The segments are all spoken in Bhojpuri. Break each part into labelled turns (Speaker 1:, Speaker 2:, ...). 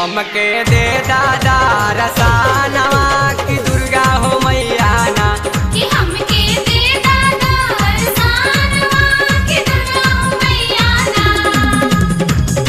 Speaker 1: हमके दे दादा रसानवा की दुर्गा हो मैया ना
Speaker 2: कि हमके दे दादा अरसानवा कि दुर्गा हो मैया ना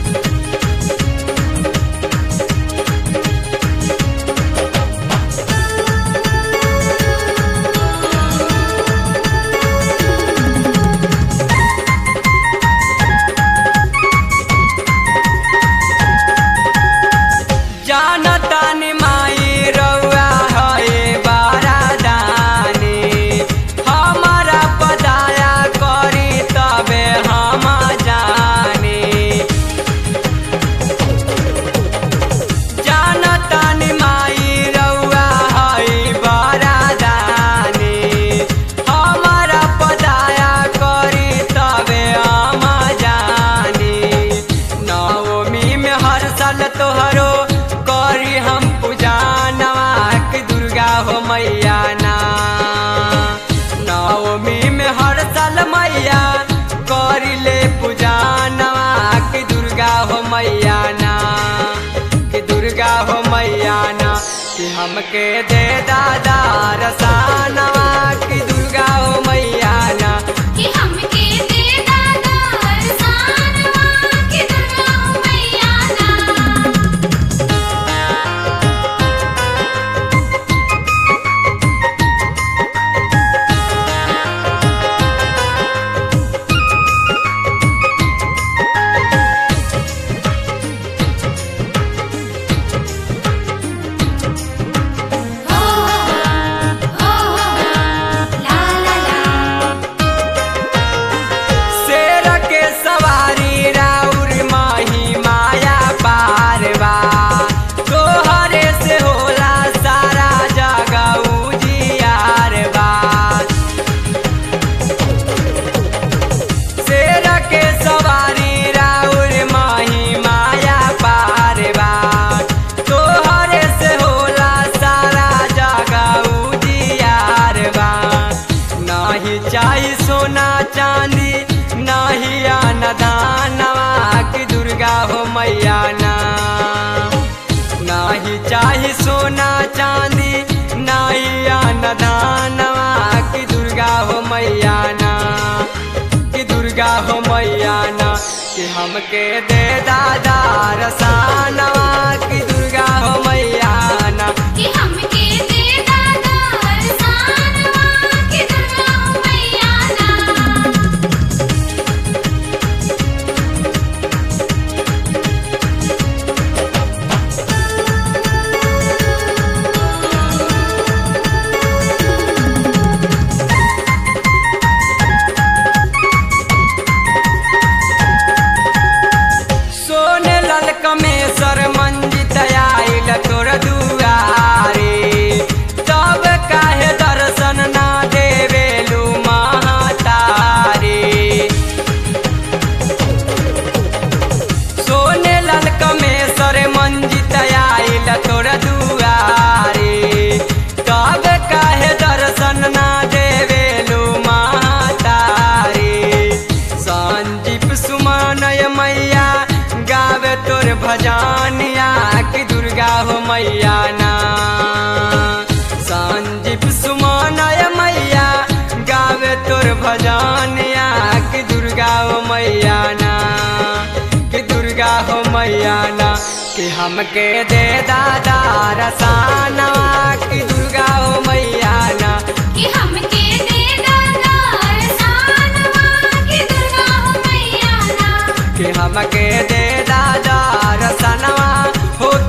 Speaker 1: जानता नि माई रउआ है बारादानी हमारा पदाया करी तबे हम जानी जानता नि माई रउआ है बारादानी हमारा पदाया करी तबे हम जानी नवमी में हर साल तोहरो करी हम पूजा नवाक दुर्गा हो मैया ना नवमी में हर साल मैया करी ले पूजा नवाक दुर्गा हो मैया ना कि दुर्गा हो मैया ना कि हमके दे दादा रसानवा कि दुर्गा हो मैया ना
Speaker 2: कि हमके दे दादा अरसानवा कि दुर्गा हो मैया ना हो हो ला ला ला
Speaker 1: शेर के सवारी राउर माही माया पारवा तोहरे से होला सारा जगह उजियारवा शेर के सवारी राउर माही माया पारवा तोहरे से होला सारा जगह उजियारवा नाही चाही सोना चांदी नाही अनदानवा की दुर्गा हो मैया ना नाही चाही सोना चांदी नाही अनदानवा की दुर्गा हो मैया ना कि दुर्गा हो मैया ना कि हमके दे दादा रसानवा की दुर्गा हो मैया ना
Speaker 2: कि हमके दे दादा अरसानवा कि दुर्गा हो मैया ना
Speaker 1: सोने लल कमेसर मंजित आइल तोर दुआरे तब काहे दर्शन ना देवेलू महातारे सोने लल कमेसर मंजित आइल तोर दुआरे तब काहे दर्शन ना देवेलू महातारे संदीप सुमनय मैया गावे तोर भजनिया कि दुर्गा हो मैया ना संदीप सुमनय मैया गावे तोर भजनिया कि दुर्गा हो मैया ना कि दुर्गा हो मैया ना कि हमके दे दादा रसानवा कि दुर्गा हो मैया ना
Speaker 2: कि हमके दे दादा अरसानवा कि दुर्गा हो मैया ना
Speaker 1: कि हमके दे दादा रसनवा हो